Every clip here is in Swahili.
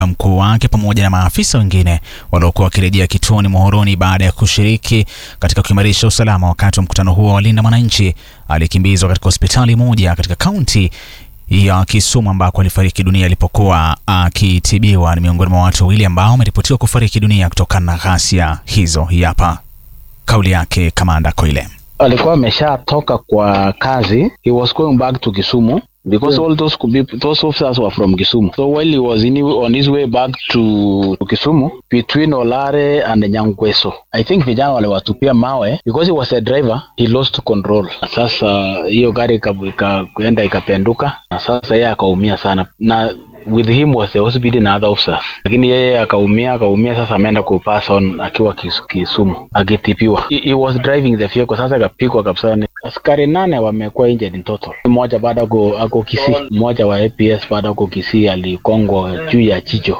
mkuu wake pamoja na maafisa wengine waliokuwa wakirejea kituoni Muhoroni baada ya kushiriki katika kuimarisha usalama. Wakati wa mkutano huo wa Linda Mwananchi, alikimbizwa katika hospitali moja katika kaunti ya Kisumu ambako alifariki dunia alipokuwa akitibiwa. Ni miongoni mwa watu wawili ambao wameripotiwa kufariki dunia kutokana na ghasia hizo. Hapa kauli yake Kamanda Koile. alikuwa ameshatoka kwa kazi he was going back to Kisumu because all those could be, those officers were from Kisumu so while he was in, on his way back to, to Kisumu between Olare and Nyangweso I think vijana waliwatupia mawe because he was a driver he lost control sasa hiyo gari ikaenda ikapenduka na sasa yeye akaumia sana na with him was the hospital na other officers lakini yeye akaumia akaumia sasa ameenda kupass on akiwa kis, Kisumu akitipiwa he, he was driving the vehicle sasa akapigwa kabisa askari nane wamekuwa injured in total mmoja bado ako, ako Kisii mmoja wa APS bado ako Kisii alikongwa juu ya jicho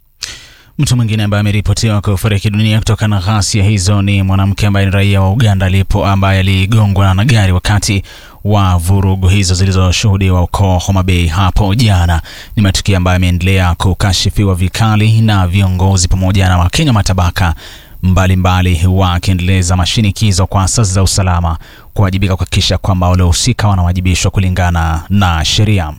Mtu mwingine ambaye ameripotiwa kufariki dunia kutokana na ghasia hizo ni mwanamke ambaye ni raia wa Uganda alipo ambaye aligongwa na gari wakati wa vurugu hizo zilizoshuhudiwa huko Homa Bay hapo jana. Ni matukio ambayo yameendelea kukashifiwa vikali na viongozi pamoja na Wakenya matabaka mbalimbali wakiendeleza mashinikizo kwa asasi za usalama kuwajibika kuhakikisha kwamba waliohusika wanawajibishwa kulingana na sheria.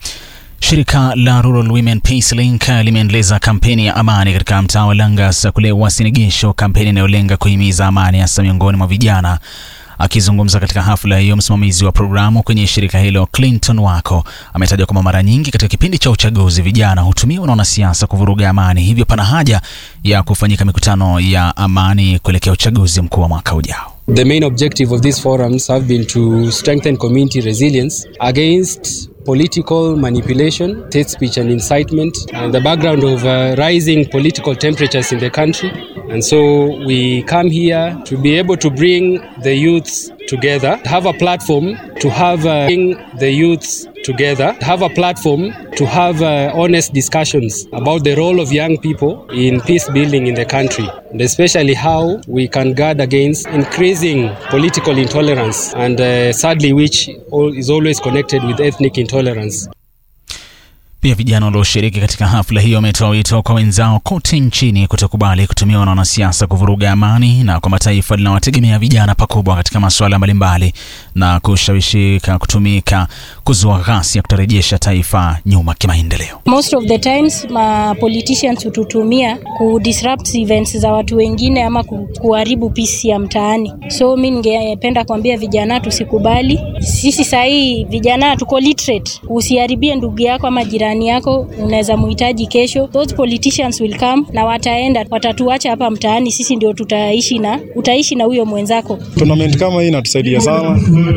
Shirika la Rural Women Peace Link limeendeleza kampeni ya amani katika mtaa wa Langas kule Uasin Gishu, kampeni inayolenga kuhimiza amani hasa miongoni mwa vijana. Akizungumza katika hafla hiyo, msimamizi wa programu kwenye shirika hilo Clinton Wako ametaja kwamba mara nyingi katika kipindi cha uchaguzi vijana hutumiwa na wanasiasa kuvuruga amani, hivyo pana haja ya kufanyika mikutano ya amani kuelekea uchaguzi mkuu wa mwaka ujao. The main objective of these forums have been to strengthen community resilience against political manipulation, hate speech and incitement, and the background of uh, rising political temperatures in the country. And so we come here to be able to bring the youths together, have a platform to have uh, bring the youths together, have a platform to have uh, honest discussions about the role of young people in peace building in the country, and especially how we can guard against increasing political intolerance and uh, sadly which is always connected with ethnic intolerance. Pia vijana walioshiriki katika hafla hiyo wametoa wito kwa wenzao kote nchini kutokubali kutumiwa na wanasiasa kuvuruga amani na kwamba taifa linawategemea vijana pakubwa katika masuala mbalimbali na kushawishika kutumika kuzua ghasia kutarejesha taifa nyuma kimaendeleo. Most of the times ma politicians hututumia ku disrupt events za watu wengine ama ku, kuharibu peace ya mtaani. So mi ningependa kuambia vijana tusikubali. Sisi sahii vijana tuko literate, usiharibie ndugu yako ama jirani yako, unaweza muhitaji kesho. Those politicians will come na wataenda, watatuacha hapa mtaani, sisi ndio tutaishi na utaishi na huyo mwenzako. Tournament kama hii inatusaidia sana